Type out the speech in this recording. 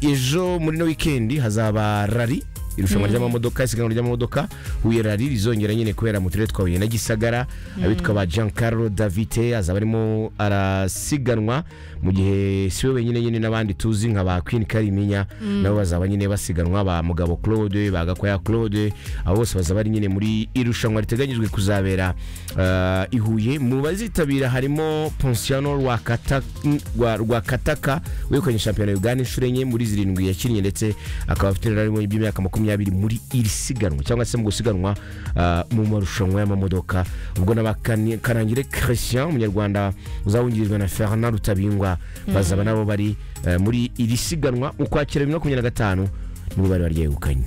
ejo muri no wikendi hazaba rari irushanwa ry'amamodoka isiganwa ry'amamodoka huye rari rizongera nyine kubera mu turere twa huye na gisagara abitwa ba jean Carlo davite azaba arimo arasiganwa mu gihe si we wenyine nyine n'abandi tuzi nka ba queen kariminya nabo bazaba nyine basiganwa ba mugabo claude ba gakwaya claude abo bose bazaba ari nyine muri irushanwa riteganyijwe kuzabera ah, i huye mu bazitabira harimo ponsiano Rwakata- Rwa- rwakataka wegukanye shampiyona ya uganda inshuro enye muri zirindwi yakinnye ndetse akaba afite inararibonye by'imyaka makumyabiri muri iri siganwa cyangwa se mu gusiganwa ah, mu marushanwa y'amamodoka ubwo n'abakarangire christian umunyarwanda uzawungirijwe na fernand rutabingwa bazaba nabo bari eh, muri iri siganwa ukwakira bibiri na makumyabiri na gatanu nibo bari baryegukanye